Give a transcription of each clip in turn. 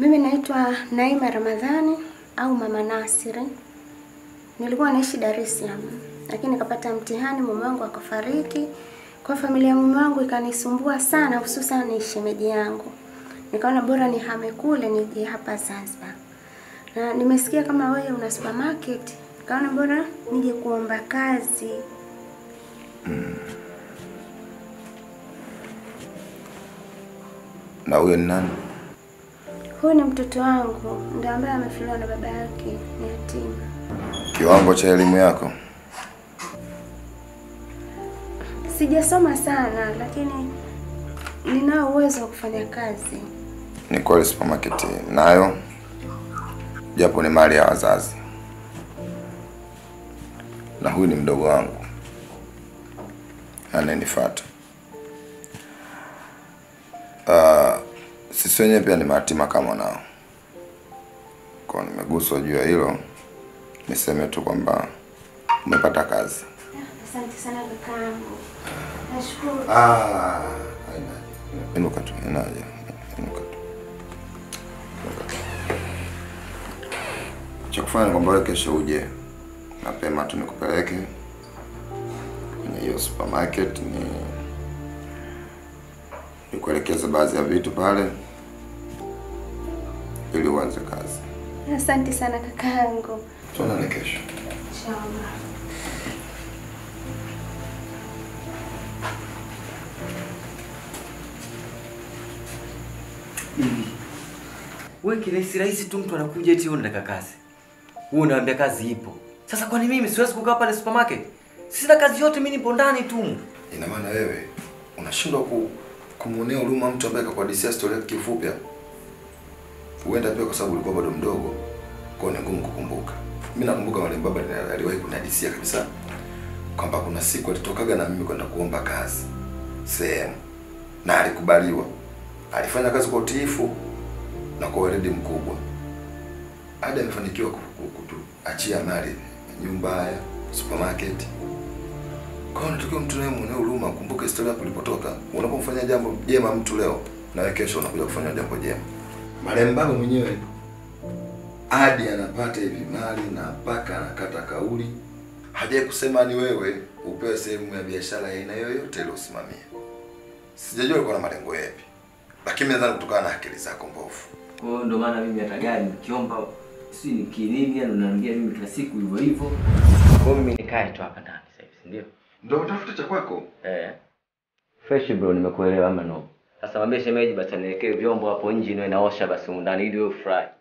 Mimi naitwa Naima Ramadhani au Mama Nasiri. Nilikuwa naishi Dar es Salaam, lakini nikapata mtihani, mume wangu akafariki. Kwa familia ya mume wangu ikanisumbua sana, hususan ni shemeji yangu. Nikaona bora nihame kule nije hapa Zanzibar. Na nimesikia kama wewe una supermarket, nikaona bora nije kuomba kazi. Na huyo ni nani? Huyu ni mtoto wangu, ndio ambaye amefiliwa na baba yake, ni yatima. Kiwango cha elimu yako? Sijasoma sana, lakini ninao uwezo wa kufanya kazi. Ni kweli supermarket nayo, japo ni mali ya wazazi, na huyu ni mdogo wangu anayenifuata. Uh, sisi wenyewe pia ni mayatima kama nao, kwa nimeguswa juu ya hilo. Niseme tu kwamba umepata kazi. Asante sana kakaangu, nashukuru. Ah, haina. Inuka tu, inaja. Inuka tu. Inuka tu. Cha kufanya ni kwamba wewe kesho uje mapema tu nikupeleke kwenye hiyo supermarket ni nikuelekeze baadhi ya vitu pale ili uanze kazi. Asante sana kakaangu. Tuonane kesho. Inshallah. Hivi wewe kirahisi rahisi tu mtu anakuja eti unataka kazi, wewe unaambia kazi ipo. Sasa kwani mimi siwezi kukaa pale supermarket? Sina kazi yote, mimi nipo ndani tu. Ina maana wewe unashindwa ku, kumwonea huruma mtu ambaye kakuhadisia storia yake kifupi. hapo? Huenda pia kwa sababu ulikuwa bado mdogo, kwa hiyo ni ngumu kukumbuka. Mimi nakumbuka mwalimu baba ali- aliwahi kunihadisia kabisa kwamba kuna siku alitokaga na mimi kwenda kuomba kazi sehemu, na alikubaliwa. Alifanya kazi kwa utiifu na kwa weledi mkubwa, hadi amefanikiwa ku- ku- kutuachia mali, nyumba ya supermarket kwa hiyo unatakiwa mtu naye muonee huruma, kumbuka historia yako ilipotoka. Unapomfanyia jambo jema mtu leo, na wewe kesho unakuja kufanya jambo jema. Marehemu baba mwenyewe hadi anapata hivi mali na mpaka anakata kauli, hajai kusema ni wewe upewe sehemu ya biashara ya aina yoyote ile usimamie. Sijajua alikuwa na malengo yapi, lakini mimi nadhani kutokana na akili zako mbovu. Kwa hiyo ndio maana mimi hata gari nikiomba si ni kinini, yani unaniambia mimi kila siku hivyo hivyo. Kwa hiyo mimi nikae tu hapa ndani sasa hivi, si ndio? Ndio utafuta cha kwako. Eh. Fresh bro, nimekuelewa ama no? Sasa mwambie shemeji basi aniwekee vyombo hapo nje niwe naosha basi humu ndani ili wewe fry.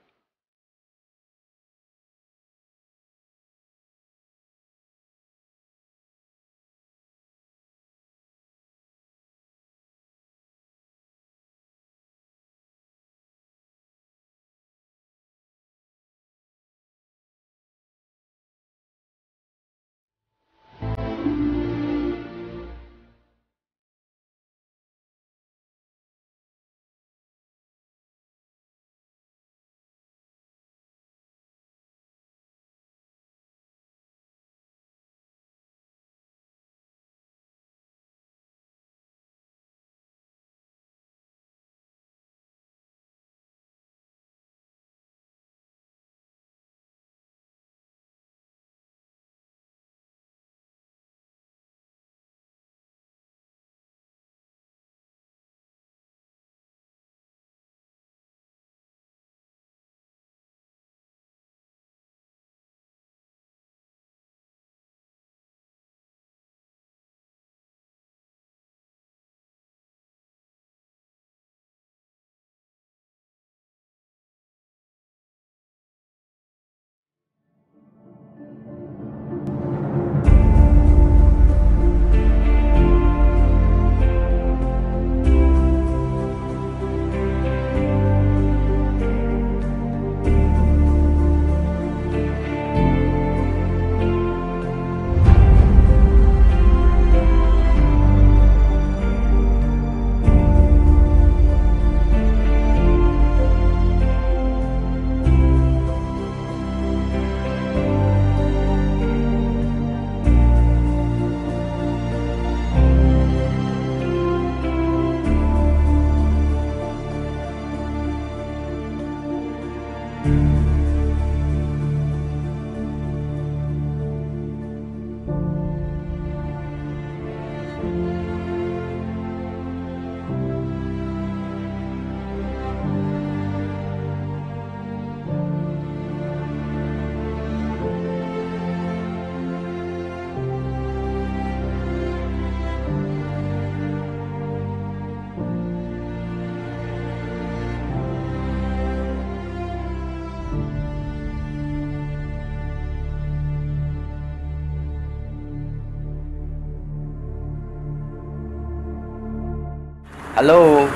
Halo.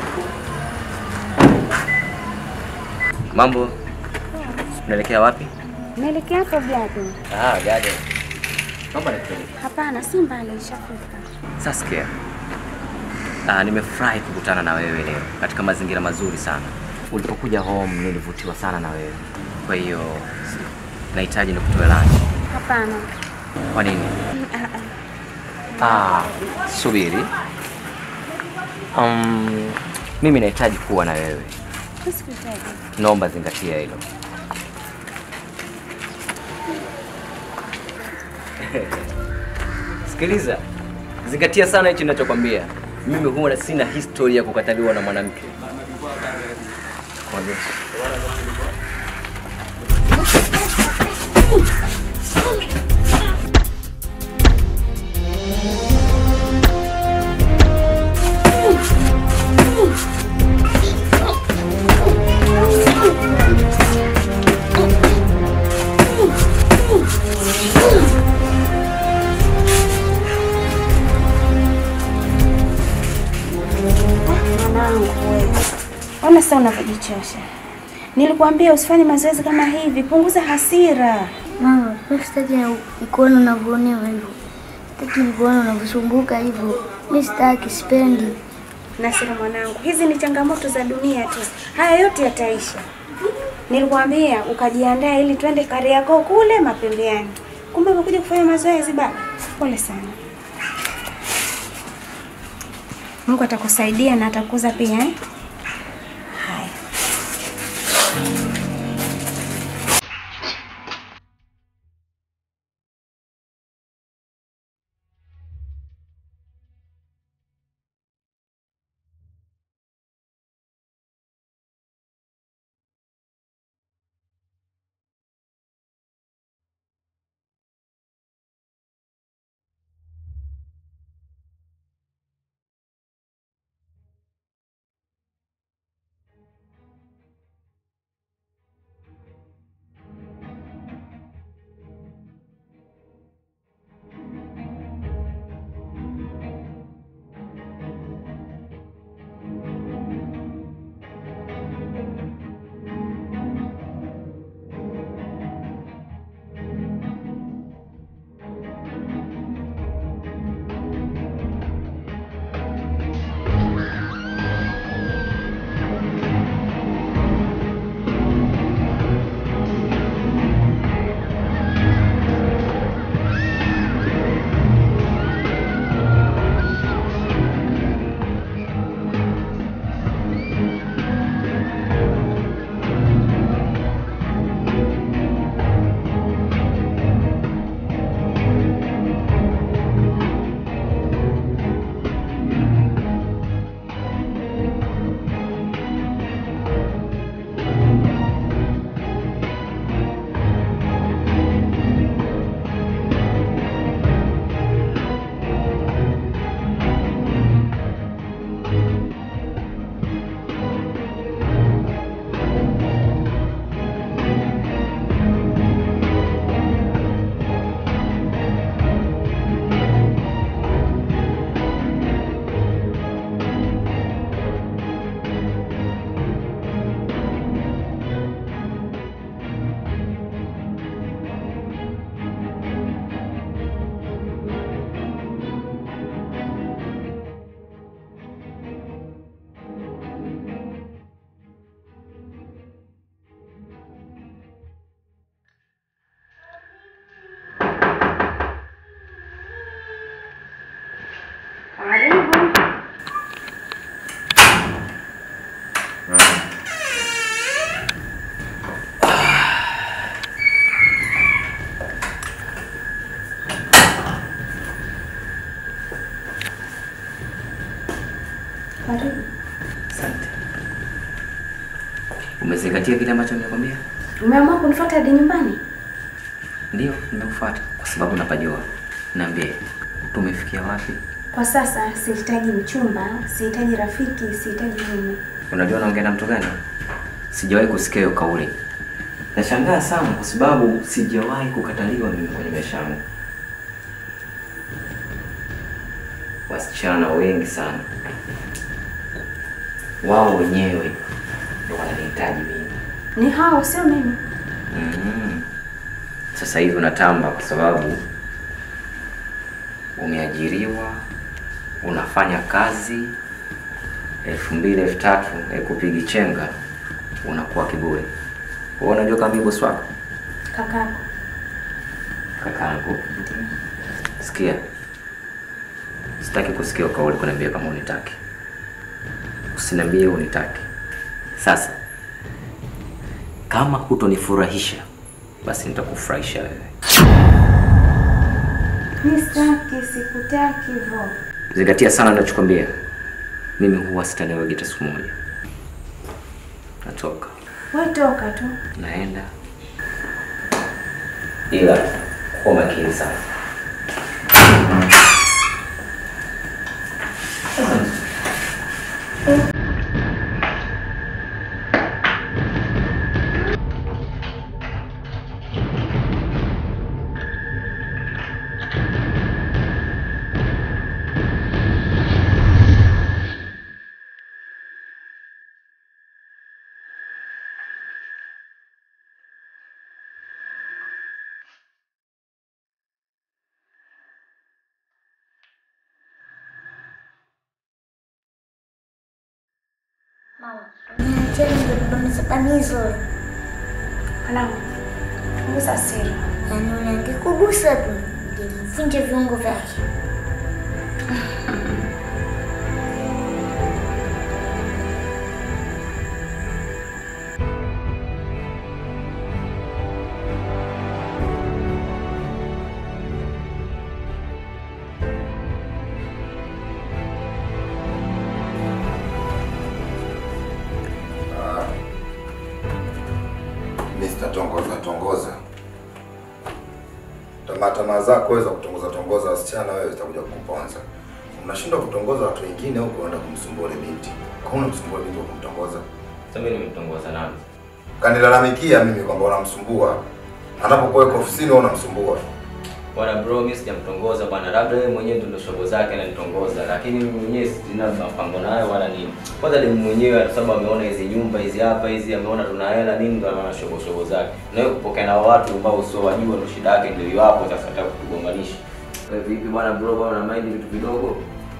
Mambo. Unaelekea wapi? Naelekea hapo Garden. Ah, garden. Mambo yanakupeleka. Hapana, si mbali, nishafika. Saskia. Ah, nimefurahi kukutana na wewe leo katika mazingira mazuri sana. Ulipokuja home nilivutiwa sana na wewe. Kwa hiyo nahitaji nikutoe lunch. Hapana. Kwa nini? Ah, ah. Ah, subiri. Um, mimi nahitaji kuwa na wewe. Usikuhitaji. Naomba zingatia hilo. Sikiliza, zingatia sana hichi ninachokwambia. Mimi huwa sina historia ya kukataliwa na mwanamke. Mwambie. Mwanangu wewe. Ona sasa unavyojichosha. Nilikuambia usifanye mazoezi kama hivi, punguza hasira. Mama, mimi sitaki na nikuona unavyoonewa hivyo. Sitaki nikuona unavyosumbuka hivyo. Mimi sitaki, sipendi. Nasira mwanangu, hizi ni changamoto za dunia tu. Haya yote yataisha. Nilikwambia ukajiandaa ili twende Kariakoo kule mapembeani. Kumbe umekuja kufanya mazoezi baba. Pole sana. Mungu atakusaidia na atakuza pia eh? Haya. Karibu. Asante. Umezingatia kile ambacho nimekwambia? Umeamua kunifuata hadi nyumbani? Ndio, nimekufuata kwa sababu napajua. Niambie, tumefikia wapi? Kwa sasa sihitaji mchumba, sihitaji rafiki, sihitaji mume. Unajua naongea na mtu gani? Sijawahi kusikia hiyo kauli. Nashangaa sana kwa sababu sijawahi kukataliwa mimi kwenye maisha yangu. Wasichana wengi sana wao wenyewe ndio wananihitaji mimi. Ni hao, sio mimi. Mm. Sasa hivi unatamba kwa sababu umeajiriwa, unafanya kazi elfu mbili elfu tatu kupigi chenga, unakuwa kiburi. Wewe unajua kama mimi bosi wako Kakako. kakangu. Sikia, sitaki kusikia kauli kuniambia kama unitaki. Usiniambie unitaki. Sasa kama hutonifurahisha, basi nitakufurahisha wewe. Mimi sitaki, sikutaki hivyo. Zingatia sana ninachokwambia. Mimi huwa sitaniwagi hata siku moja. Natoka, Wewe toka tu. naenda, ila kuwa makini sana. Mama, niacheni ndo nibamisabamizo. Mwanangu. Punguza hasira. Yaani unangekugusa tu ngemvunja viungo vyake. Mimi sitatongoza tongoza. Tamaa tamaa zako wewe za kutongoza tongoza wasichana wewe zitakuja kukuponza. Unashindwa kutongoza watu wengine huko unaenda kumsumbua ile binti. Kwa nini unamsumbua binti kwa kumtongoza? Sasa mimi nimemtongoza nani? Kanilalamikia mimi kwamba unamsumbua. Anapokuwa yuko ofisini wewe unamsumbua. Bwana bro, mimi sijamtongoza bwana, labda yeye mwenyewe ndio shogo zake ananitongoza, lakini mimi mwenyewe sina mpango naye wala nini. Kwanza ni mwenyewe kwa sababu ameona hizi nyumba hizi hapa hizi, ameona tuna hela nini, ndio anaona shogo shogo zake. Na wewe kupokea na watu ambao sio wajua, ndio shida yake, ndio hiyo hapo sasa nataka kutugonganisha. Wewe vipi bwana bro, bwana una mind vitu vidogo?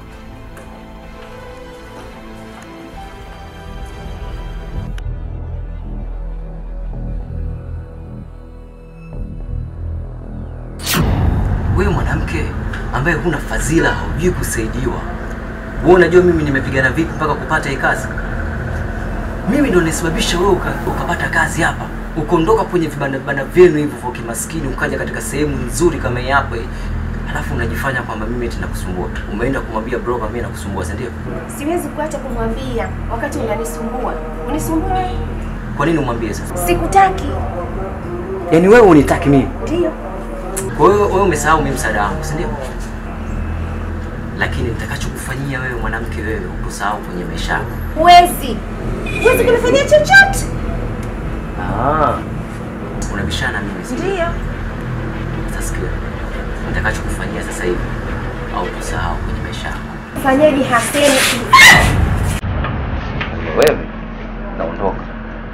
Wewe mwanamke ambaye huna fadhila, haujui kusaidiwa, wewe unajua mimi nimepigana vipi mpaka kupata hii kazi? Mimi ndo nisababisha wewe uka, ukapata kazi hapa, ukaondoka kwenye vibanda vibanda vyenu hivyo vya kimaskini, ukaja katika sehemu nzuri kama hii hapa hii. Alafu unajifanya kwamba mimi eti nakusumbua. Umeenda kumwambia bro kama mimi nakusumbua, si ndio? Siwezi kuacha kumwambia wakati unanisumbua. Unisumbua wewe? Kwa nini umwambie sasa? Sikutaki. Yaani wewe unitaki mimi. Ndio. Kwa hiyo wewe umesahau mimi msaada wangu, si ndio? Lakini nitakachokufanyia wewe mwanamke, wewe ukusahau kwenye maisha yako. Huwezi. Huwezi kunifanyia chochote. Ah. Unabishana mimi si? Ndio. Sasa sikia. Nitakachokufanyia sasa hivi au kusahau kwenye maisha yako. Fanyaje haseni? Wewe naondoka.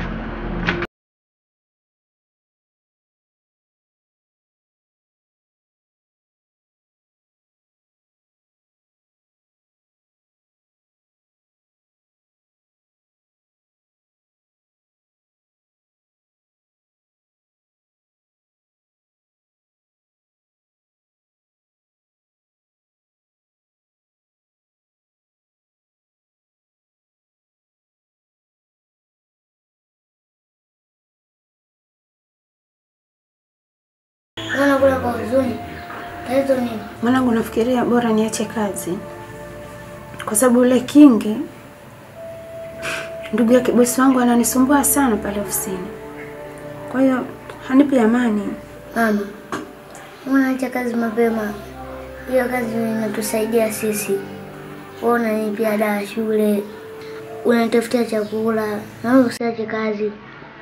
Unaona kula kwa huzuni. Tatizo nini? Mwanangu, nafikiria bora niache kazi kwa sababu yule Kingi ndugu yake bosi wangu ananisumbua sana pale ofisini, kwa hiyo hanipi amani. Mama, unaacha kazi mapema. Hiyo kazi inatusaidia sisi. Wewe unanipia ada ya shule, unanitafutia chakula, na wewe usiache kazi.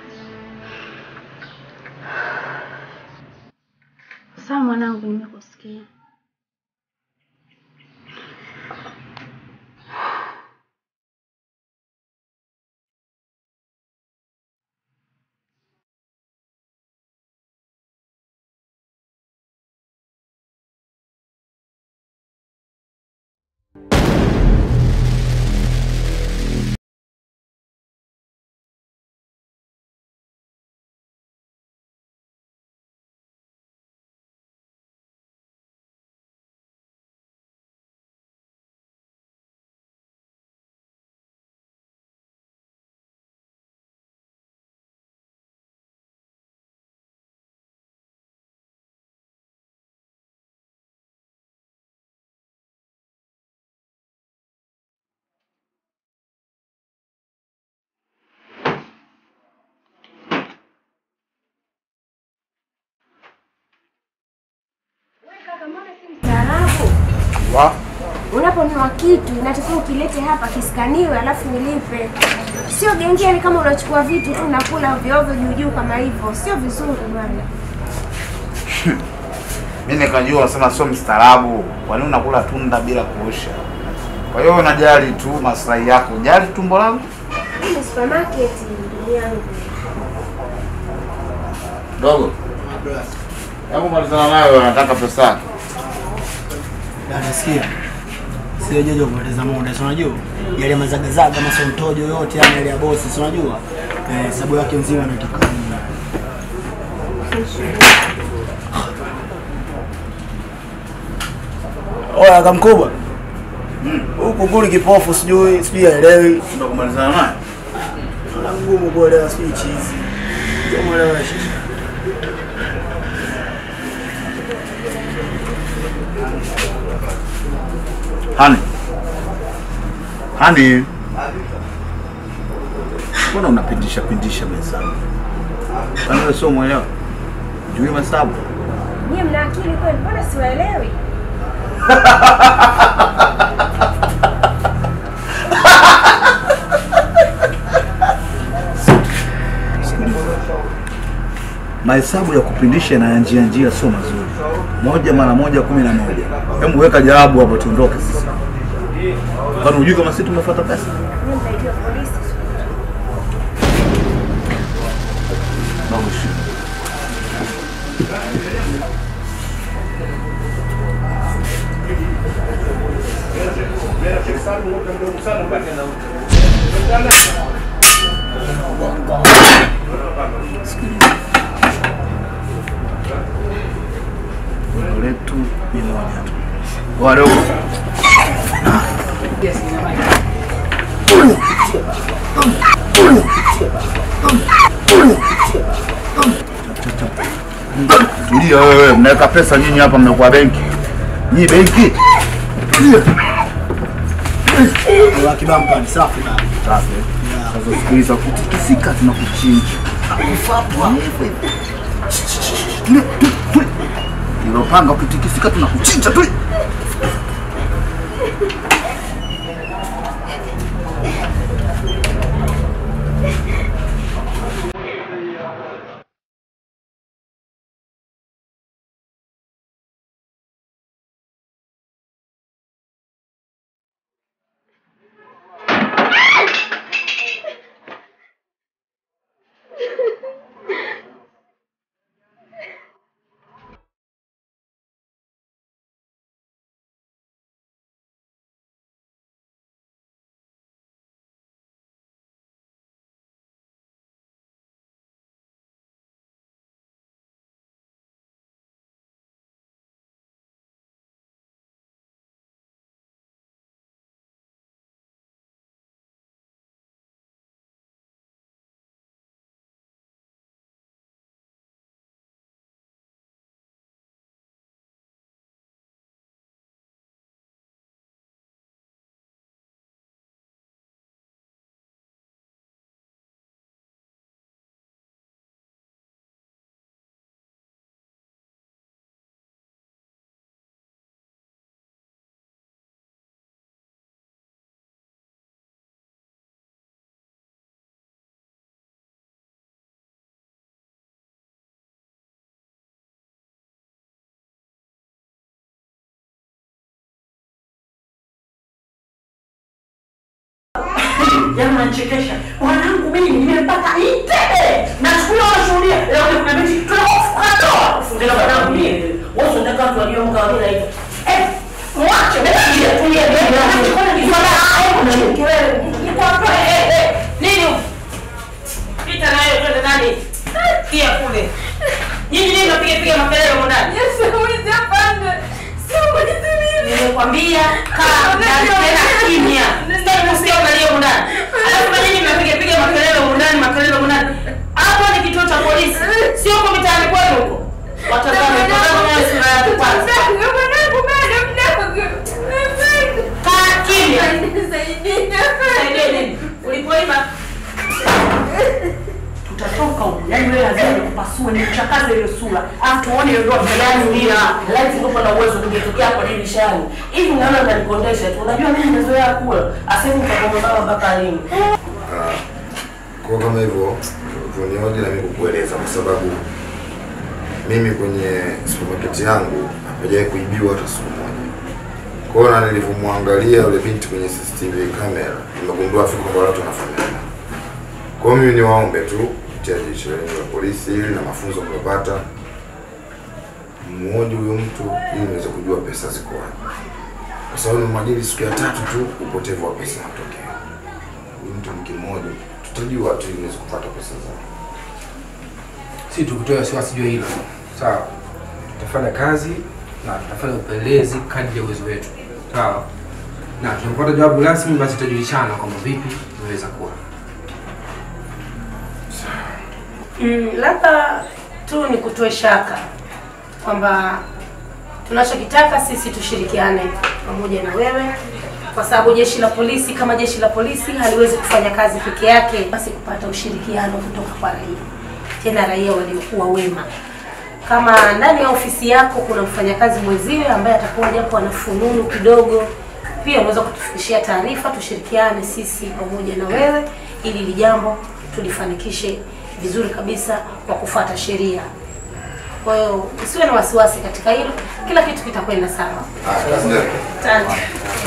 Sawa mwanangu, nimekusikia. Wa? Unaponunua kitu inatakiwa ukilete hapa kiskaniwe, alafu ulipe. Sio gengeni kama unachukua vitu tu unakula ovyo ovyo juu juu kama hivyo, sio vizuri bwana. Mimi nikajua unasema sio mstaarabu. Kwa nini unakula tunda bila kuosha? Kwa hiyo unajali tu maslahi yako. Jali tumbo langu. Hii ni supermarket ndugu yangu. Dogo. Hebu malizana nayo nataka pesa yake. Dada sikia. Sio jojo kupoteza muda, si unajua? Yale mazagazaga masontojo yote yani yale ya bosi, si unajua? Eh, sababu yake nzima nataka nini? Oya kamkubwa. Huku kuli kipofu sijui sijui haelewi. Ndio kumalizana naye. Ana ngumu kuelewa sijui chizi. Ndio mwelewa shida. Hani. Hani. Mbona unapindisha pindisha mahesabu? Kwani wewe sio mwelewa? Jui mahesabu? Nyie mna akili kweli? Mbona siwaelewi? Mahesabu ya kupindisha na ya njia njia sio mazuri. Moja mara moja kumi na moja. Hebu weka jawabu hapo tuondoke sasa. Kwani hujui kama sisi tumefuata pesa? Mimi nitaitiwa polisi. Dogo shida. Lengo letu ni moja tu. Wadogo. Tulia wewe, mnaweka pesa nyinyi hapa, mnakuwa benki. Nyinyi benki? Tulia. Wa kibamba ni safi na. Safi. Sasa sikiliza, kutikisika tunakuchinja. Kufatwa. Tulia, tulia, tulia. Hilo panga ukitikisika tunakuchinja tu. Jamaa anachekesha. Mwanangu mimi nimepata itebe. Na siku hiyo unashuhudia. Leo kuna mechi tunakufuata. Kufunga mwanangu mimi. Wewe unataka watu waliomka wale hivi. Eh, mwache basi tulie mbele. Kuna ni swala hapo na kelele. Ni kwa kwa eh eh. Nini? Pita nayo twende ndani. Pia kule. Nyinyi nini mnapiga piga makelele huko ndani? Yesu, mwizi hapana. Sio mwizi mimi. Nimekwambia kaa ndani tena kimya. Sitaki kusikia unalia huko ndani. Alafu na nyinyi mnapiga piga makelele huko ndani, makelele huko ndani. Hapo ni kituo cha polisi. Sio huko mitaani kwenu huko. Watazame tazama nayo sura yako kwanza. Kaa kimya. Saidia nini? Ulipoiba tutatoka huko. Yaani wewe lazima nikupasue nichafue nichakaze hiyo sura alafu tuone hiyo ndoa mbelani mia laiti ndio na uwezo kungetokea hapo dirishani hivi naona unanikondesha tu unajua mimi nimezoea kula asemi nitakomba mpaka lini Ah, kwa kama hivyo tunioje na mimi kukueleza kwa sababu mimi kwenye supermarket yangu hapajawahi kuibiwa hata siku moja. Kwa hiyo na nilivyomwangalia yule binti kwenye CCTV camera nimegundua fika kwamba watu wanafanana. Kwa hiyo mimi niwaombe tu kupitia jeshi lenu la polisi hili na mafunzo mliopata mmoja huyo mtu ili niweze kujua pesa ziko wapi, kwa sababu nimemwajiri siku ya tatu tu upotevu wa pesa unatokea. Huyu mtu ni kimoja, tutajua tu ili niweze kupata pesa zangu. si tukutoe wasiwasi juu ya hilo sawa tutafanya kazi na tutafanya upelelezi kadri ya uwezo wetu sawa na tunapata jawabu rasmi basi tutajulishana kwamba vipi imeweza kuwa Mm, labda tu ni kutoe shaka kwamba tunachokitaka sisi tushirikiane pamoja na wewe, kwa sababu jeshi la polisi kama jeshi la polisi haliwezi kufanya kazi peke yake, basi kupata ushirikiano kutoka kwa raia, tena raia waliokuwa wema. Kama ndani ya ofisi yako kuna mfanyakazi mwenziwe ambaye atakuwa japo ana fununu kidogo, pia unaweza kutufikishia taarifa, tushirikiane sisi pamoja na wewe, ili hili jambo tulifanikishe vizuri kabisa kwa kufuata sheria. Kwa hiyo usiwe na wasiwasi katika hilo, kila kitu kitakwenda sawa. Ah, kazi ndio. Asante.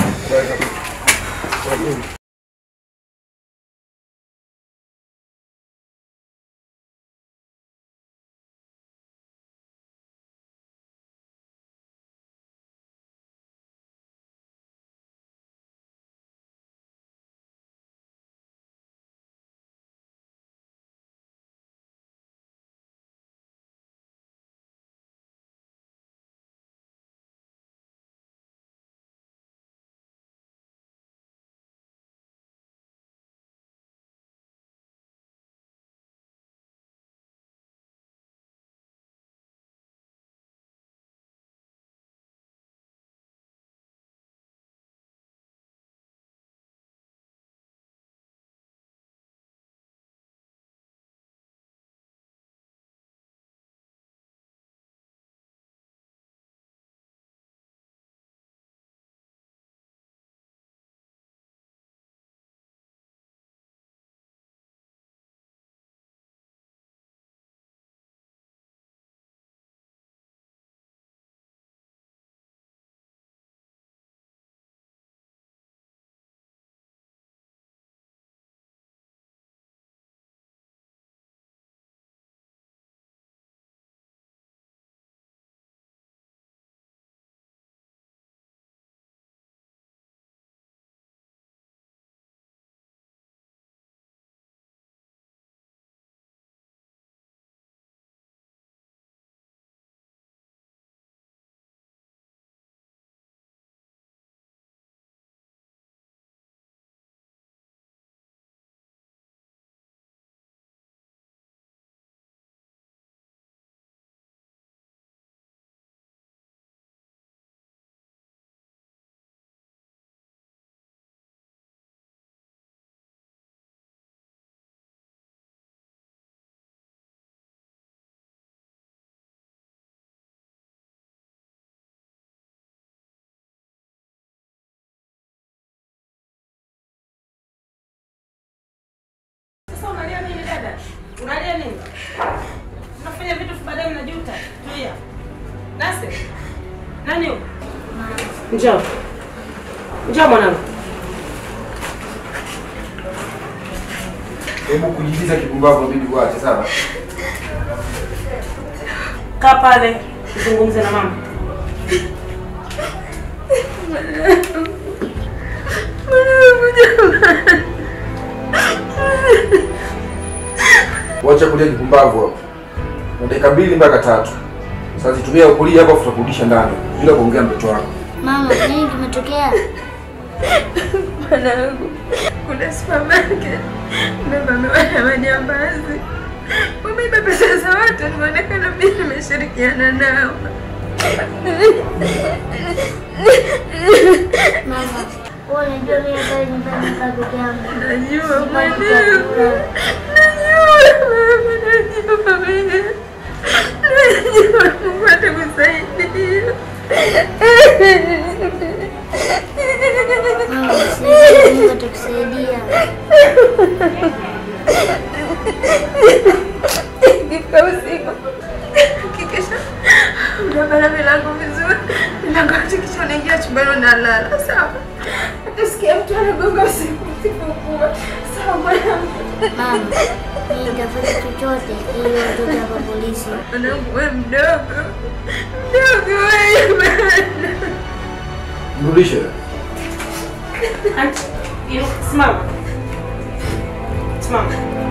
Sasa unalia nini dada? Unalia nini? Unafanya vitu baadaye mnajuta. Tulia. Nasi. Nani huyo? Njoo. Njoo mwanangu. hebu kujibiza kipumbavu inabidi kuache sawa Kaa pale, zungumze na mama. wacha kulia kipumbavu hapo na dakika mbili mpaka tatu sasa zitumia kulia hapo tutakurudisha ndani bila kuongea mtoto wako Mama, nini kimetokea? Mwanangu, kuna supermarket umevamiwa na majambazi, wameiba pesa za watu, nimeonekana mimi nimeshirikiana nao. Mama, wewe unajua mimi hata nyumbani kaa peke yangu. Najua Sipati mwanangu, chakula. najua mama, najua mimi. unabana milango vizuri, milango yote kisha unaingia chumbani unalala, sawa? Utasikia mtu anagonga usiku usipokua, sawa mwanangu? Mama, mimi nitafanya chochote ili watoto hapa polisi. Mwanangu wewe mdogo, mdogo wewe bana. Mrudishe. Simama. Simama.